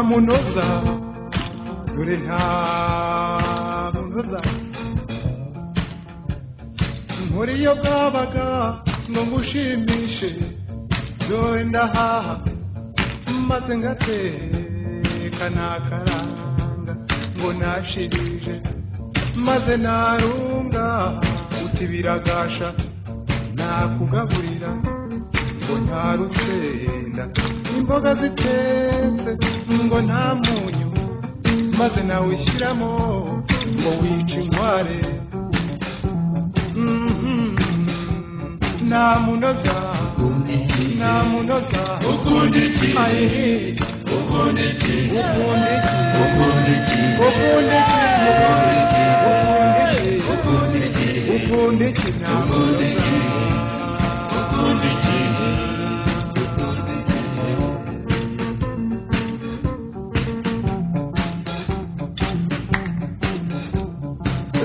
munoza dore nta munoza muri iyo bwabaga ngo ngushimishe dore ndahaha maze ngateka nakaranga ngo nashirije maze narunga uti biragasha nakugaburira ngo nta rusenda imboga zitetse ngo nta munyu maze nawe ushyiramo ngo wice inkware Mhm. namunoza namunoza ukundi iki ayihi ukundi iki ukunda iki ukundi iki ukunda iki ukunda iki ukundi iki ukunda iki Ukunda iki? namunoza ukundi iki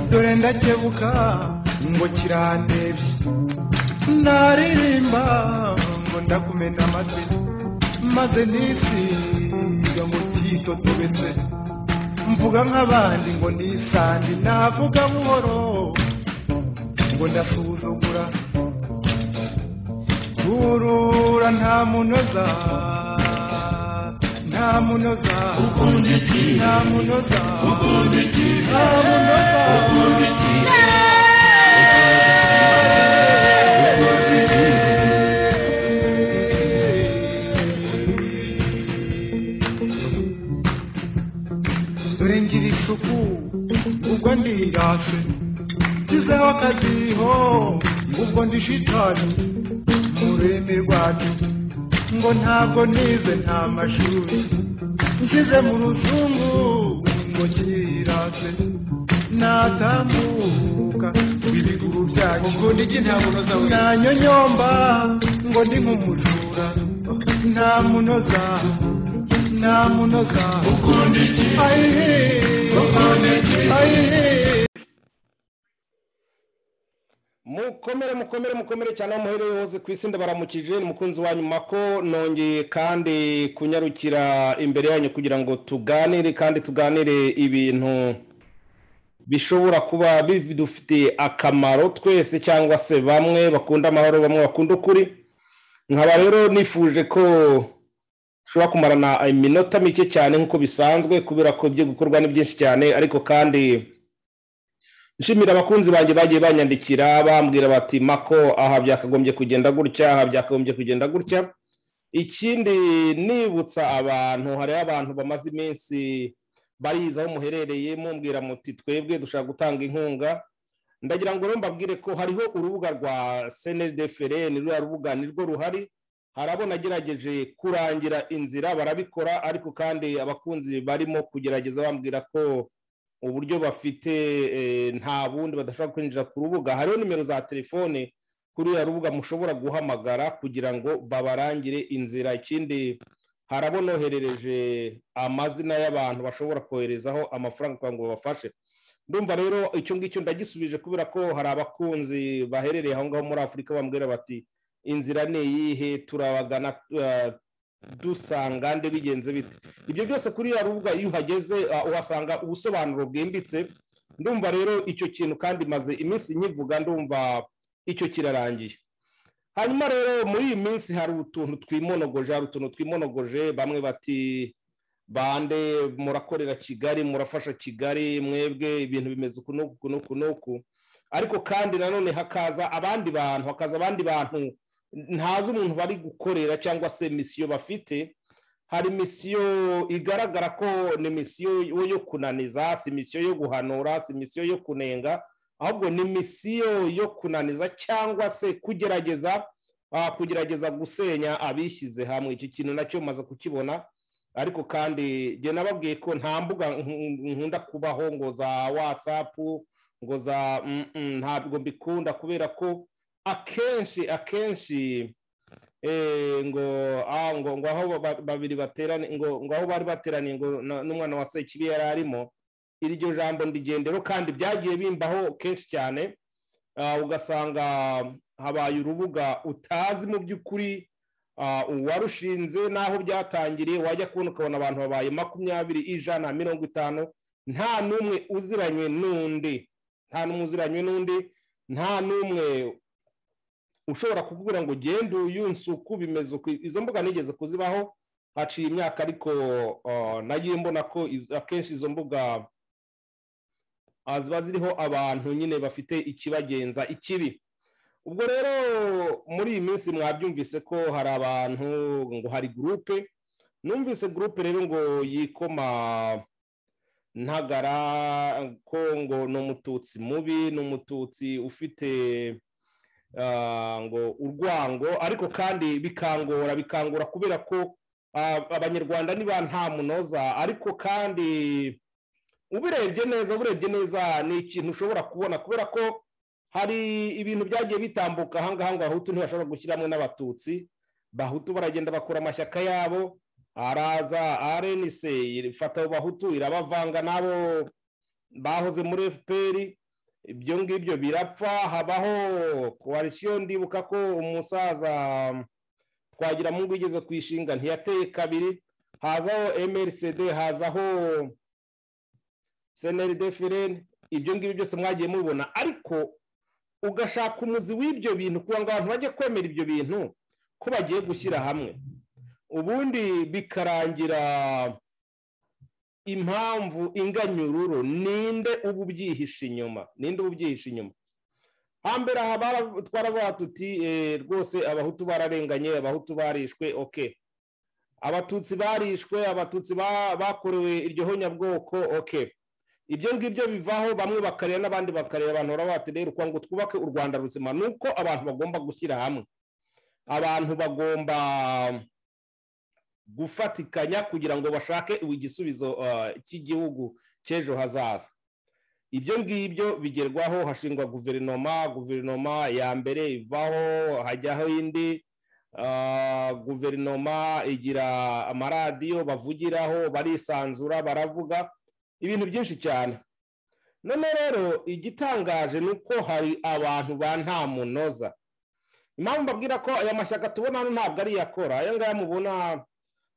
dore ndakebuka ngo kirandebye naririmba ngo ndakumena amatwi maze nisiga ngo titotobetse mvuga nk'abandi ngo nisandi navuga buhoro ngo ndasuzugura turura nta munoza nta munoza ukundi iki nta munoza ukundi iki nta munoza ukundi iki ukundi iki dore ngira isuku ubwo ndirase nshyizeho akadiho ubwo ndi shitani mu rurimi rwacu ngo ntabwo nize nta mashuri nshyize mu ruzungu ngo kirase natambuka ibiguru byacu ukundi iki nta munoza we nanyonyomba ngo ndi nk'umujura nta munoza nta munoza ukundi iki ayihe ukundi iki ayihe mukomere mukomere mukomere cyane aho muherereye hose ku isi ndabaramukije ni mukunzi wa nyuma ko nongeye kandi kunyarukira imbere yanyu kugira ngo tuganire kandi tuganire ibintu bishobora kuba bidufitiye akamaro twese cyangwa se bamwe bakunda amahoro bamwe bakunda ukuri nkaba rero nifuje ko dushobora kumarana iminota mike cyane nk'uko bisanzwe kubera ko ibyo gukorwa ni byinshi cyane ariko kandi nshimira abakunzi banjye bagiye banyandikira bambwira bati mako aha byakagombye kugenda gutya aha byakagombye kugenda gutya ikindi nibutsa abantu hariho abantu bamaze iminsi bariza aho muherereye mumbwira muti twebwe dushaka gutanga inkunga ndagira ngo rero mbabwire ko hariho urubuga rwa senedeferen ruriya rubuga nirwo ruhari hari abo nagerageje kurangira inzira barabikora ariko kandi abakunzi barimo kugerageza bambwira ko uburyo bafite eh, nta bundi badashobora kwinjira ku rubuga hariho nimero za telefone kuri uriya rubuga mushobora guhamagara kugira ngo babarangire inzira ikindi hari abo noherereje amazina y'abantu bashobora koherezaho amafaranga kugira ngo babafashe ndumva rero icyo ngicyo ndagisubije kubera ko hari abakunzi baherereye aho ngaho muri afurika bambwira bati inzira ni iyihe turabagana eh, dusanga nde bigenze bite ibyo byose kuri ya rubuga iyo uhageze uh, uhasanga ubusobanuro bwimbitse ndumva rero icyo kintu kandi maze iminsi nyivuga ndumva icyo kirarangiye hanyuma rero muri iyi minsi hari utuntu twimonogoje hari utuntu twimonogoje bamwe bati bande murakorera kigali murafasha kigali mwebwe ibintu bimeze uku n'uku n'uku n'uku ariko kandi nanone hakaza abandi bantu hakaza abandi bantu ntazi umuntu bari gukorera cyangwa se misiyo bafite hari misiyo igaragara ko ni misiyo yo kunaniza si misiyo yo guhanura si misiyo yo kunenga ahubwo ni misiyo yo kunaniza cyangwa se kugerageza ah, kugerageza gusenya abishyize hamwe iki kintu nacyo maze kukibona ariko kandi jye nababwiye ko nta mbuga nk- nkunda kubaho ngo za watsapu ngo za mm, mm, ntabwo mbikunda kubera ko akenshi akenshi eh, ngo ah, ngo ngo aho ba- babiri baterane ngo ngo aho bari bateraniye ngo na- n'umwana wa sekibi yari arimo iryo jambo ndigendero kandi byagiye bimbaho kenshi cyane ah, ugasanga habaye urubuga utazi mu by'ukuri Ah, uwarushinze n'aho byatangiriye wajya kubona ukabona abantu babaye makumyabiri ijana mirongo itanu nta n'umwe uziranywe n'undi nta n'umwe uziranywe n'undi nta n'umwe ushobora kukubwira ngo ugende uyu nsuku bimeze uku izo mbuga nigeze kuzibaho haciye imyaka ariko ah, nagiye mbona ko iz- akenshi izo mbuga ah, ziba ziriho abantu nyine bafite ikibagenza ikibi ubwo rero muri iyi minsi mwabyumvise ko hari abantu ngo hari gurupe numvise gurupe rero ngo yikoma ntagara ko ngo ni umututsi mubi ni umututsi ufite ah, ngo urwango ariko kandi bikangora bikangora kubera ko ah, abanyarwanda niba nta munoza ariko kandi ubirebye neza ubirebye neza ni ikintu ushobora kubona kubera ko hari ibintu byagiye bitambuka ahangaha ngo abahutu ntibashobora gushyiramo n'abatutsi bahutu baragenda bakura amashyaka yabo araza rnc ifata abo bahutu irabavanga n'abo bahoze muri fpr ibyo ngibyo birapfa habaho koalisiyo ndibuka ko umusaza twagiramungu igeze ku ishinga ntiyateye kabiri hazaho mrcd hazaho cnrd fireni ibyo ngibyo byose mwagiye mubibona ariko ugashaka umuzi w'ibyo bintu kugira ngo abantu bajye kwemera ibyo bintu ko bagiye gushyira hamwe ubundi bikarangira impamvu inganyururu ninde uba ubyihishe inyuma ninde uba ubyihishe inyuma hambere aha bara- twaravuga tuti eh, rwose abahutu bararenganye abahutu barishwe oke abatutsi barishwe abatutsi ba- bakorewe iryo honyabwoko oke ibyo ngibyo bivaho bamwe bakareba n'abandi bakareba abantu baravuga bati rero kugira ngo twubake u rwanda ruzima ni uko abantu bagomba gushyira hamwe abantu bagomba gufatikanya kugira ngo bashake igisubizo ah, cy'igihugu cy'ejo hazaza ibyo ngibyo bigerwaho hashingwa guverinoma guverinoma ya mbere ivaho hajyaho indi Ah, guverinoma igira amaradiyo bavugiraho barisanzura baravuga ibintu byinshi cyane none rero igitangaje ni uko hari abantu ba nta munoza impamvu mbabwira ko aya mashyaka tubona hano ntabwo ari iyakora aya ngaya mubona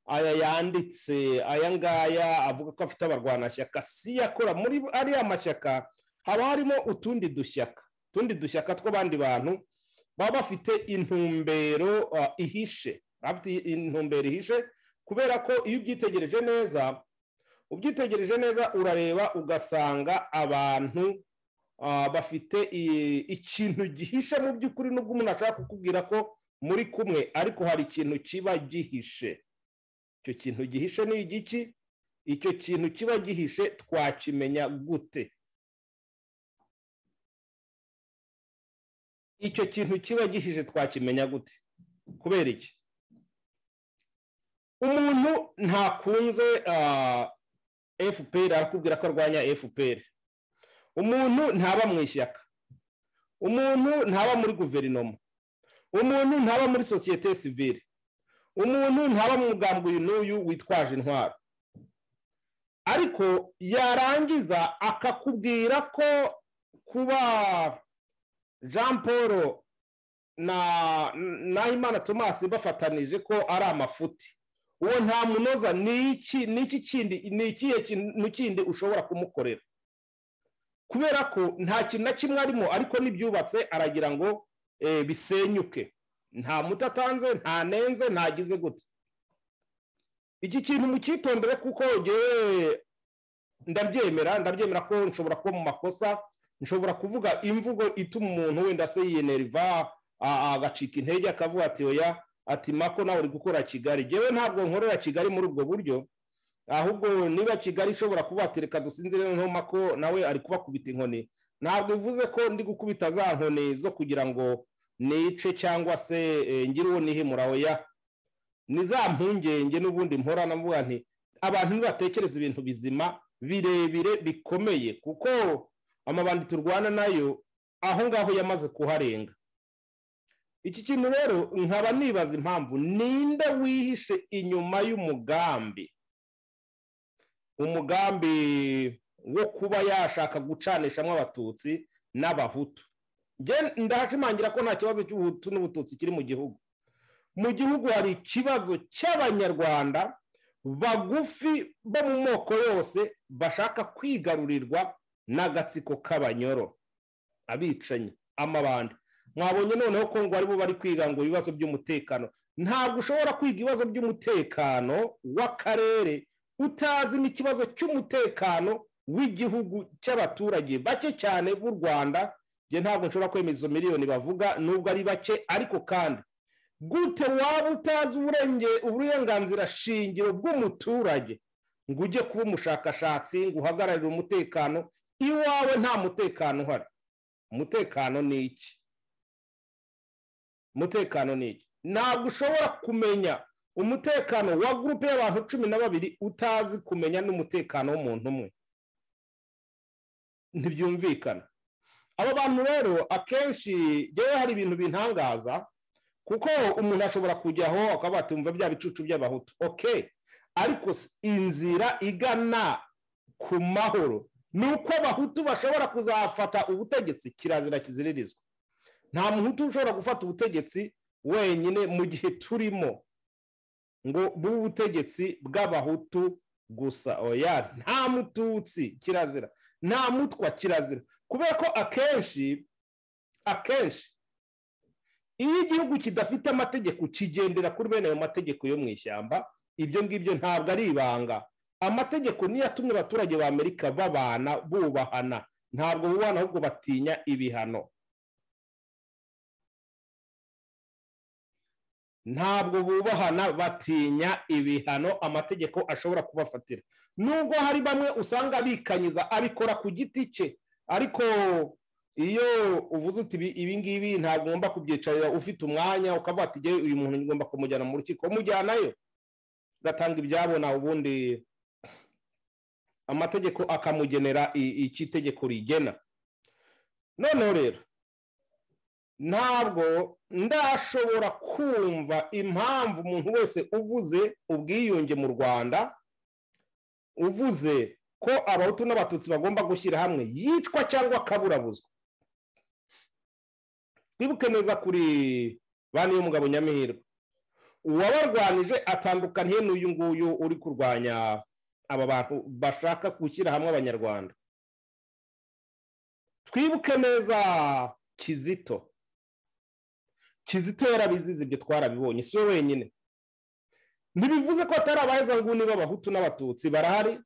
aya yanditse aya ngaya avuga ko afite abarwanashyaka si iyakora muri ariya mashyaka haba harimo utundi dushyaka utundi dushyaka tw'abandi bantu baba bafite intumbero ah, ihishe baba bafite intumbero ihishe kubera ko iyo ubyitegereje neza ubyitegereje neza urareba ugasanga abantu ah, bafite i- ikintu gihishe mu by'ukuri nubwo umuntu ashaka kukubwira ko muri kumwe ariko hari ikintu kiba gihishe icyo kintu gihishe ni igiki icyo kintu kiba gihishe twakimenya gute icyo kintu kiba gihishe twakimenya gute kubera iki umuntu ntakunze ah, fpr arakubwira ko arwanya fpr umuntu ntaba mu ishyaka umuntu ntaba muri guverinoma umuntu ntaba muri sosiyete sivire umuntu ntaba mu mugambi uyu n'uyu witwaje intwaro ariko yarangiza akakubwira ko kuba jean paul na nahimana thomas bafatanije ko ari amafuti uwo nta munoza ni iki ni iki kindi ni ikihe kintu kindi ushobora kumukorera kubera ko nta kintu na kimwe arimo ariko n'ibyubatse aragira ngo eh, bisenyuke nta muti atanze nta nenze ntagize gute iki kintu mucyitondere kuko ngewe ndabyemera ndabyemera ko nshobora kuba mu makosa nshobora kuvuga imvugo ituma umuntu wenda se yiyeneriva a- agacika intege akavuga ati oya ati mako nawe uri gukora kigali ngewe ntabwo nkorera kigali muri ubwo buryo ahubwo niba kigali ishobora kuba ati reka dusinzire noneho mako nawe ari kubakubita inkoni ntabwo bivuze ko ndi gukubita za nkoni zo kugira ngo nice cyangwa se eh, ngire uwo nihimura oya ni za mpungenge n'ubundi mpora navuga nti abantu nibatekereza ibintu bizima birebire bikomeye kuko amabandi turwana nayo aho ngaho yamaze kuharenga iki kintu rero nkaba nibaza impamvu ninde wihishe inyuma y'umugambi umugambi wo kuba yashaka gucanishamo abatutsi n'abahutu Nge ndahashimangira ko nta kibazo cy'ubuhutu n'ubututsi kiri mu gihugu mu gihugu hari ikibazo cy'abanyarwanda bagufi bo mu moko yose bashaka kwigarurirwa n'agatsiko k'abanyoro abicanyi amabandi mwabonye noneho ko ngo aribo bari kwiga ngo ibibazo by'umutekano ntabwo ushobora kwiga ibibazo by'umutekano w'akarere utazi n'ikibazo cy'umutekano w'igihugu cy'abaturage bake cyane b'u rwanda njye ntabwo nshobora kwemeza izo miliyoni bavuga nubwo ari bake ariko kandi gute waba utazi uburenge- uburenganzira shingiro bw'umuturage ngo ujye kuba umushakashatsi ngo uhagararire umutekano iwawe nta mutekano uhari umutekano ni iki umutekano ni iki ntabwo ushobora kumenya umutekano wa gurupe y'abantu cumi na babiri utazi kumenya n'umutekano w'umuntu umwe ntibyumvikana abo bantu rero akenshi yewe hari ibintu bintangaza kuko umuntu ashobora kujyaho akaba yatumva bya bicucu by'abahutu oke ariko s- inzira igana ku mahoro ni uko abahutu bashobora kuzafata ubutegetsi kirazira kiziririzwa nta muhutu ushobora gufata ubutegetsi wenyine mu gihe turimo ngo bw'ubutegetsi bw'abahutu gusa oya nta mututsi kirazira nta mutwa kirazira kubera ko akenshi akenshi iyo igihugu kidafite amategeko kigendera kuri bene ayo mategeko yo mu ishyamba ibyo ngibyo ntabwo ari ibanga amategeko niyo atumye abaturage ba amerika babana bubahana ntabwo bubana ahubwo batinya ibihano ntabwo bubahana batinya ibihano amategeko ashobora kubafatira nubwo hari bamwe usanga bikanyiza abikora ku giti cye ariko iyo uvuze uti "Ibi- ibi ngibi ntabwo ngomba kubyicarira ufite umwanya ukavuga ati "Jyewe uyu muntu ngomba kumujyana mu rukiko umujyanayo ugatanga ibyabona ubundi amategeko akamugenera i- icyo itegeko rigena noneho rero ntabwo ndashobora kumva impamvu umuntu wese uvuze ubwiyunge mu rwanda uvuze ko abahutu n'abatutsi bagomba gushyira hamwe yicwa cyangwa akaburabuzwa twibuke neza kuri bane y'umugabo nyamihirwe uwabarwanije atandukaniye n'uyu nguyu uri kurwanya aba bantu bashaka gushyira hamwe abanyarwanda twibuke neza kizito kizito yarabizize ibyo twarabibonye si we wenyine ntibivuze ko atari abaheza nguni b'abahutu n'abatutsi barahari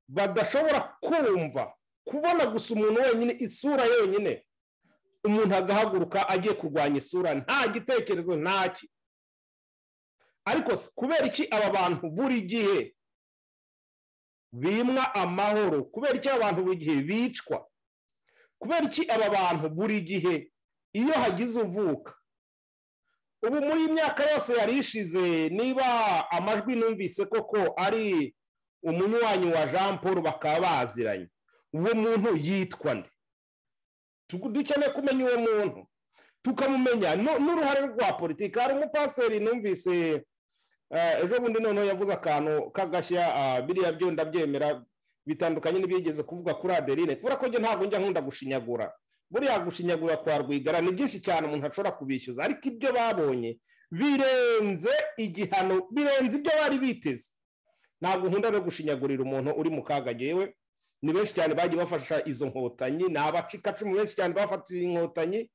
badashobora kumva kubona gusa umuntu wenyine isura yonyine umuntu agahaguruka agiye kurwanya isura nta gitekerezo ntaki ariko se kubera iki aba bantu buri gihe bimwa amahoro kubera iki aba bantu buri gihe bicwa kubera iki aba bantu buri gihe iyo hagize uvuka ubu muri iyi myaka yose yari ishize niba amajwi numvise koko ari umunywanyi wa jean paul bakaba baziranye uwo muntu yitwa nde Tu- dukeneye kumenya uwo muntu tukamumenya nu- n'uruhare rwa politiki hari umupasiteri numvise eh, ejo bundi noneho yavuze akantu k'agashya ah, biriya byo ndabyemera bitandukanye n'ibyigeze kuvuga kuri adeline kubera ko njye ntabwo njya nkunda gushinyagura buriya gushinyagura kwa rwigara ni byinshi cyane umuntu ashobora kubishyuza ariko ibyo babonye birenze igihano birenze ibyo bari biteze ntabwo nkunda no gushinyagurira umuntu uri mu kaga yewe ni benshi cyane bagiye bafasha izo nkotanyi ni abacikacumu benshi cyane bafatira inkotanyi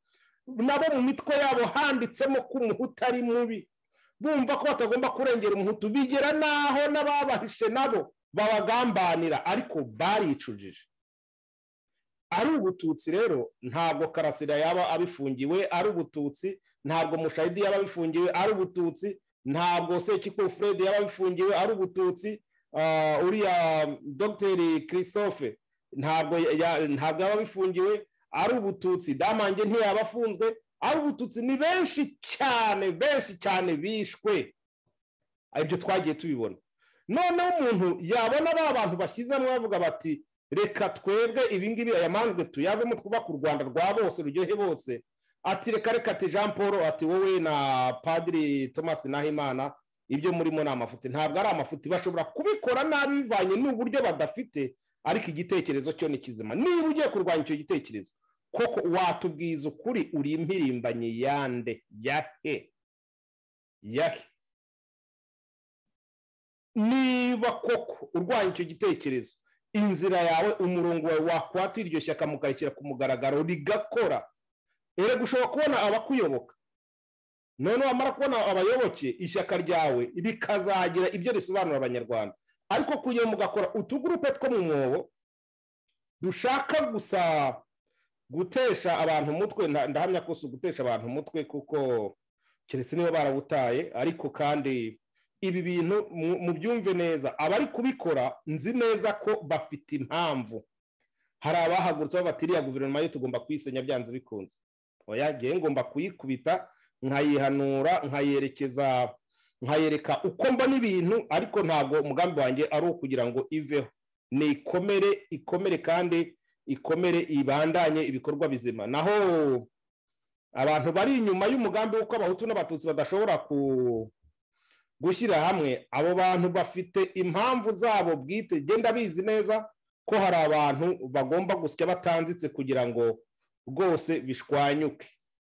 nabo mu mitwe yabo handitsemo ko umuhutu ari mubi bumva ko batagomba kurengera umuhutu bigera n'aho n'ababahishe nabo babagambanira ariko baricujije ari ubututsi rero ntabwo karasira yaba abifungiwe ari ubututsi ntabwo mushahidi yaba abifungiwe ari ubututsi ntabwo sekiko fred yaba abifungiwe ari ubututsi ah, uriya dogiteri christophe ntabwo ya- ya- ntabwo yaba abifungiwe ari ubututsi damange ntiyaba afunzwe ari ubututsi ni benshi cyane benshi cyane bishwe ibyo twagiye tubibona noneho umuntu yabona ba bantu bashyizemo bavuga bati reka twebwe ibingibi aya manjwe tuyavemo twubake u rwanda rwa bose ruryohe bose ati reka reka ati jean paul ati wowe na padiri thomas nahimana ibyo murimo ni amafuti ntabwo ari amafuti bashobora kubikora nabi bivanye n'uburyo badafite ariko igitekerezo cyo ni kizima niba ugiye kurwanya icyo gitekerezo koko watubwiza ukuri uri impirimbanyi yande ya he yahe niba koko urwanya icyo gitekerezo inzira yawe umurongo wawe wakwatira iryo shyaka mukarishyira ku mugaragaro rigakora erega ushobora kubona abakuyoboka noneho wamara kubona abayoboke ishyaka ryawe rikazagira ibyo risobanura abanyarwanda ariko kugira ngo mugakora utugurupe two mu mwobo dushaka gusa gutesha abantu umutwe nda- ndahamya ko si ugutesha abantu umutwe kuko keretse niba barawutaye ariko kandi ibi bintu mu- mubyumve neza abari kubikora nzi neza ko bafite impamvu hari abahagurutse aho batiriya guverinoma yo tugomba kuyisenya byanze bikunze oya ngewe ngomba kuyikubita nkayihanura nkayerekeza nkayereka uko mbona ibintu ariko ntabwo umugambi wanjye ari uwo kugira ngo iveho ni ikomere ikomere kandi ikomere ibandanye ibikorwa bizima naho abantu bari inyuma y'umugambi w'uko abahutu n'abatutsi badashobora ku gushyira hamwe abo bantu bafite impamvu zabo bwite genda bizi neza ko hari abantu bagomba gusya batanditse kugira ngo rwose bishwanyuke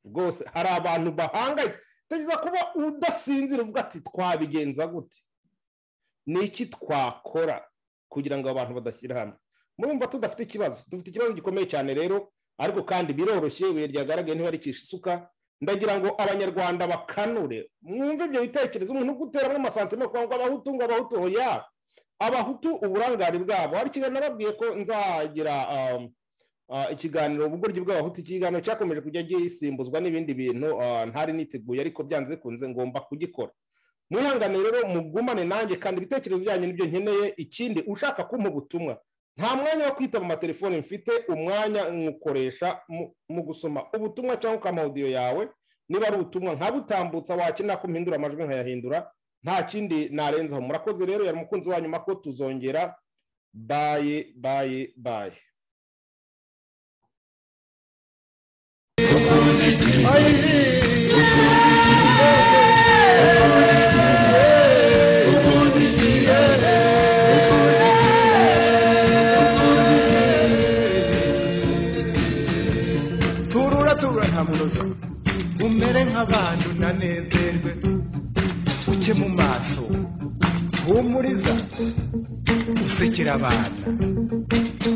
rwose hari abantu bahangayitse utegereza kuba udasinzira uvuga ati twabigenza gute ni iki twakora kugira ngo abantu badashyira hamwe murumva tudafite ikibazo dufite ikibazo gikomeye cyane rero ariko kandi biroroshye ibuye ryagaragaye ntibarikisha isuka ndagira ngo abanyarwanda bakanure mwumve ibyo bitekerezo umuntu guteramo amasantima kugira ngo abahutu ngo abahutu oya abahutu uburangare bwabo hari ikiganiro nababwiye ko nzagira um, ah, ikiganiro ubugoryi bw'abahutu ikiganiro cyakomeje kujya gisimbuzwa n'ibindi bintu ah, ntari niteguye ariko byanze bikunze ngomba kugikora mwihangane rero mugumane nanjye kandi ibitekerezo byanyu nibyo nkeneye ikindi ushaka kumpa ubutumwa nta mwanya wo kwita mu matelefoni mfite umwanya nywukoresha mu- mu gusoma ubutumwa cyangwa ukampa audio yawe niba ari ubutumwa nkabutambutsa wakenera ko mpindura amajwi nkayahindura nta kindi narenzaho murakoze rero yari umukunzi wa nyuma ko tuzongera baye baye baye turura turura nta munoza umere nk'abantu nanezerwe uke mu maso humuriza usekera abana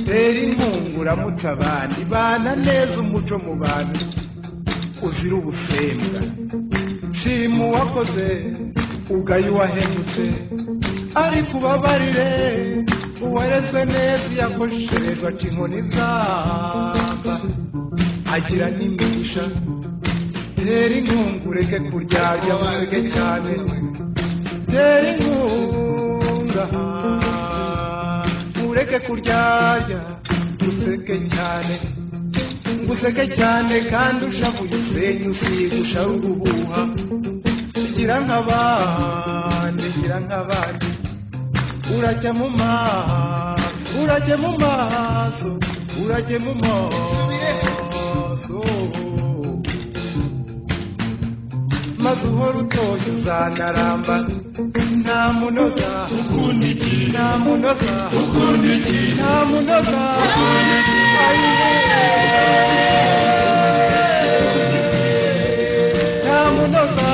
tera inkunga uramutse abandi bana neza umuco mu bantu uzira ubusembwa shima uwakoze ugaye uwahemutse ariko ubabarire uwarezwe neza iyo akoresherejwe aca inkoni zamba agira n'imigisha tera inkunga ureke kuryarya museke cyane tera inkunga ureke kuryarya useke cyane useke cyane kandi ushavuye usenya usiga ushara urubuha gira nk'abandi gira nk'abandi urajya mu maso urajya mu maso urajya mu maso maze uhora utoshye uzanaramba nta munoza nta munoza nta munoza nta munoza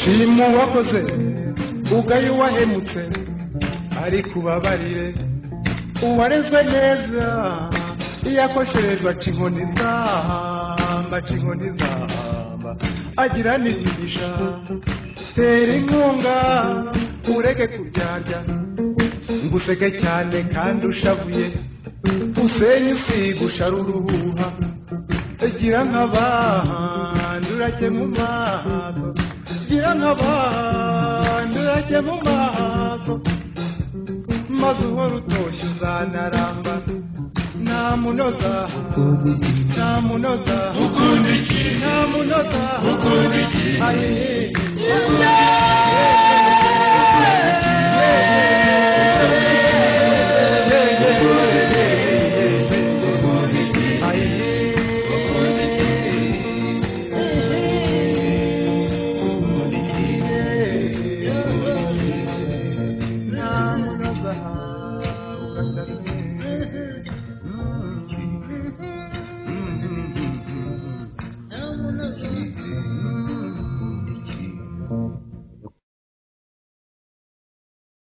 shima uwakoze ugaye uwahemutse ariko ubabarire uwarezwe neza iyo akosherejwe aca inkoni zamba aca inkoni zamba agira n'imigisha tera inkunga ureke kuryarya ngo useke cyane kandi ushavuye usenye usiga ushara uruhuha gira nk'abandi urajye mu maso gira nk'abandi urajye mu maso maze uhora utoshye uzanaramba ntamunoza ntamunoza ukundi iki ntamunoza ukundi iki ayiye